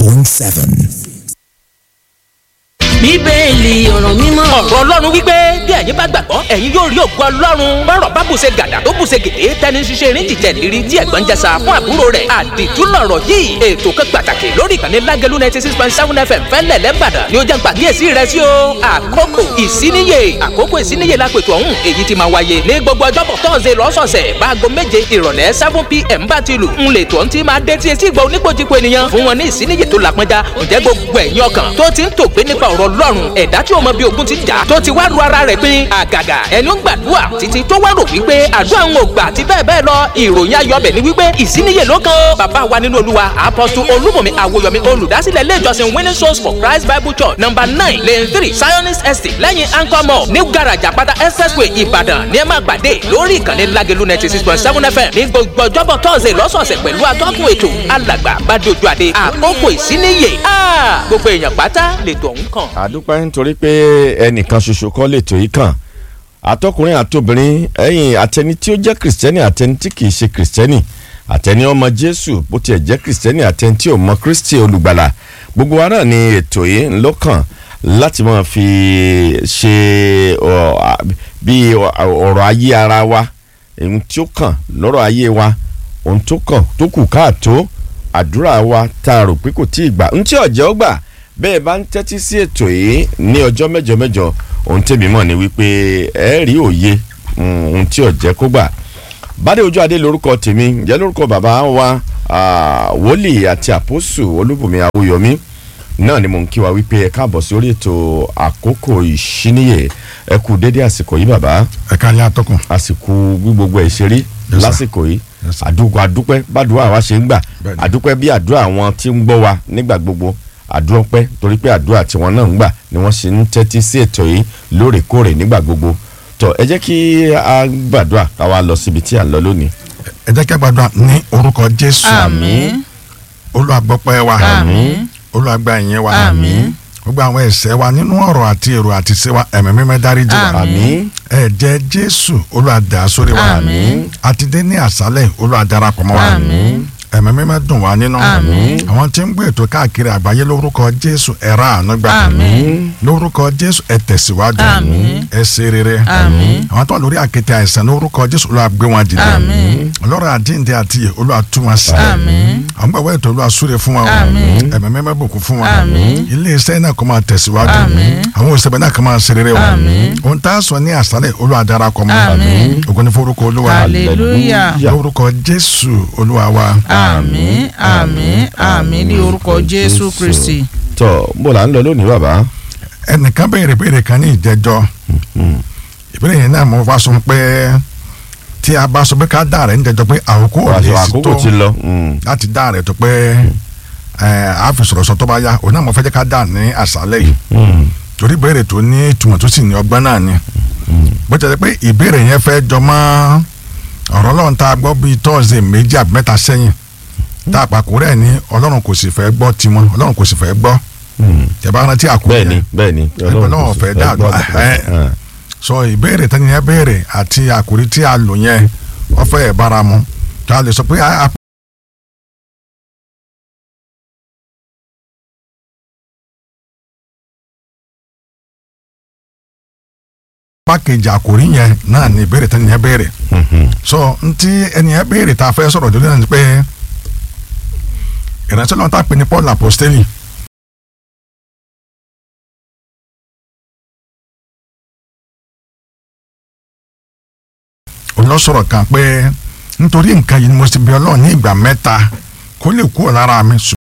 105.7. bíbélì ọ̀rọ̀ mímọ́. ọ̀rọ̀ ọlọ́run wípé bí ẹ̀yin bá gbàgbọ́ ẹ̀yin yóò rí ògo ọlọ́run bọ́rọ̀ bá bùṣe gàdà tó bùṣe gèdè tẹni ṣiṣẹ́ erin jìjẹ́ lérí tí ẹ̀gbọ́n jẹsà fún àbúrò rẹ̀ àdìtú lọ̀rọ̀ yìí ètò kan pàtàkì lórí ìkànnì lágẹ̀lú ninety six point seven fm fẹ́lẹ̀ lẹ́bàdàn ni ó jẹ́ pàkíyèsí rẹ̀ sí o àkókò ìsíníyè àkókò ìsíníyè lápètò ọ̀hún èyí ti máa wáyé ní gbogbo ọjọ́bọ̀ tọ́sẹ̀ lọ́sọ̀ọ̀sẹ̀ báago méje ìrọ̀lẹ́ seven pm bá ti lù ń lè tó ń ti máa dé tí etí ìgbà oníkojúko ènìyàn fún wọn ní ìsíníyè tó lápẹ́já ǹjẹ́ gbogbo ẹ̀yin ọkàn tó ti ń tògbé nípa ọ̀rọ̀ ọlọ́run ẹ̀dá tí o mọ bí ogun ti jà tó ti wá ru ara rẹ̀ pin àgàgà ẹni ó ń gbàdúrà títí tó wá rò wípé àdúrà ń gbà àti bẹ́ẹ̀ bẹ́ẹ̀ lọ ìròyìn ayọ̀bẹ̀ ni wípé ìsíníyè ló kàn ó bàbá wa nínú olúwa apọ́sù olúmọ̀mí àwòyọ̀mí olùdásílẹ̀ ilé ìjọsìn winning souls for christ bible church number nine lane three zionist estate lẹ́yìn anchor mall ní garaja pátá expressway ìbàdàn ní ẹ máa gbàdé lórí ìkànnì lágẹ̀lú ninety six point seven fm ní gbogbo ọjọ́bọ̀ tọ́sẹ̀ lọ́sọ̀ọ̀sẹ̀ pẹ̀lú atọ́kùn ètò alàgbà bàdójú àdé àkókò ìsíníyè gbogbo èèyàn pátá lètò ọ̀hún kàn. àdúpẹ́ nítorí pé ẹnìkan ṣoṣo kọ́ lè tó yìí kàn àtọkùnrin àtobìnrin ẹ̀yìn àtẹni tí ó jẹ́ kìrìsìtẹ́nì àtẹni tí kìí ṣe kìrìsìtẹ́nì àtẹni ọmọ jésù bó tiẹ̀ jẹ́ kìrìsìtẹ́nì àtẹni tí ò mọ kristi olùgbàlà gbogbo wa náà ni ètò yìí ń lọ́kàn láti máa fi ṣe bí ọ̀rọ̀ ayé ara wa ohun tí ó kàn lọ́rọ̀ ayé wa ohun tó kàn tó kù káàtó àdúrà wa tá a rò pé kò tí ì gbà ń tí ọ̀jẹ̀ ó gbà bẹ́ẹ̀ bá ń tẹ́tí sí ètò yìí ní ọjọ́ mẹ́jọ mẹ́jọ ohun tèmi mọ̀ ni wípé ẹ rí òye ohun tí ọ̀jẹ̀ kó gbà bádé ojú adé lórúkọ tèmi ǹjẹ́ lórúkọ bàbá wa wòlíì àti àpòsù olúbùnmi awòyọmí náà ni mò ń kí wa wípé ẹ káàbọ̀ sí orí ètò àkókò ìṣíníyè ẹ kú dédé àsìkò yìí bàbá ẹ ká lé atọ́kùn. àsìkò bí gbogbo ẹ̀ ṣe rí Yes, sir. lásìkò yìí Yes, sir. àdúgbò àdúpẹ́ bàdúrà wa ṣe ń gbà Bẹ́ẹ̀ni. àdúpẹ́ bí àdúrà àwọn tí ń gbọ́ wa nígbà gbogbo àdúpẹ́ torí pé àdúrà tiwọn náà ń gbà ni wọ́n ṣe ń tẹ́tí sí ètò yìí lóòrèkóòrè nígbà gbogbo tó ẹ jẹ́ kí a gbàdúrà ká wá lọ síbi tí à ń lọ lónìí. ẹ jẹ́ kí a gbàdúrà ní orúkọ jésù àmín olùwàgbọ́pẹ́ wa àmín olùwàgbà ìyẹn wa àmín gbogbo àwọn ẹ̀ṣẹ̀ wa nínú ọ̀rọ̀ àti èrò àti ṣe wa ẹ̀mí mímọ́ dáríjì wa àmín ẹ̀jẹ̀ jésù olùwàdà sórí wa Àmín. àti dé ní àṣálẹ̀ olùwàdarapọ̀ mọ́ wa Àmín. ẹ̀mí mímọ́ dùn wá nínú Àmín. àwọn tí ń gbé ètò káàkiri àgbáyé lórúkọ jésù ẹ̀rọ àánú gbà Àmín. lórúkọ jésù ẹ tẹ̀síwájú Àmín. ẹ ṣe rere Àmín. àwọn tó wà lórí àkéte àìsàn lórúkọ jésù olúwa gbé wọn dìde Àmín. ọlọ́run àjíǹde àti ìyè olúwa tú wọn sí Àmín. àwọn gbàgbọ́ ètò olúwa súre fún wọn Àmín. ẹ̀mí mímọ́ bùkún fún wọn Àmín. ilé iṣẹ́ náà kó máa tẹ̀síwájú Àmín. àwọn òṣèlú náà kó máa ṣe rere wọn Àmín. ohun tá a sọ ní àṣálẹ̀ olúwa darapọ̀ mọ́ Àmín. ògo ní forúkọ olúwa hallelujah lórúkọ jésù olúwa wa àmín àmín àmín ní orúkọ jésù kristi. tó bó la ń lọ lónìí bàbá. ẹnìkan béèrè béèrè kan ní ìjẹjọ ìbéèrè yẹn náà mo wá sọ pé tí a bá sọ pé ká dá rẹ̀ ń jẹjọ pé àkókò ò lè àṣọ sí tó àkókò ti lọ. mm. láti dá rẹ̀ tó pé ẹ á fi sọ̀rọ̀ sọ tó bá yá òun náà mo fẹ́ jẹ́ ká dá ní àṣálẹ̀ yìí Mm. torí ìbéèrè tó ní ìtumọ̀ tó sì ní ọgbọ́n náà ni bó ti jẹ́ pé ìbéèrè yẹn fẹ́ jọ mọ́ ọ̀rọ̀ ọlọ́run tá a gbọ́ bíi tọ́sídẹ̀ẹ́ méjì àbí mẹ́ta sẹ́yìn tá a pàkó rẹ̀ ní ọlọ́run kò sì fẹ́ gbọ́ tiwọn ọlọ́run kò sì fẹ́ gbọ́ Mm. tẹ̀ bá rántí àkókò bẹ́ẹ̀ni bẹ́ẹ̀ni. Ọlọ́run kò ọ̀fẹ́ sì dáàdúrà, gbọ́. ẹ̀. Ah. sọ ìbéèrè tẹ́ni yẹn béèrè àti àkòrí tí a lò yẹn wọ́n fẹ́ ẹ̀ bára mu tá a lè sọ pé a- a- pákéjì àkòrí yẹn náà ni ìbéèrè tẹ́ni yẹn béèrè Mhm. so ntí ẹni yẹn béèrè tá a fẹ́ sọ̀rọ̀ lórí náà ni pé ìránṣẹ́ lọ́wọ́ tá a pè ní Paul apostoli olùsọ̀rọ̀ kan pé nítorí nǹkan yìí ni mo ti bí ọlọ́run ní ìgbà mẹ́ta kó lè kúrò lára mi ṣùgbọ́n.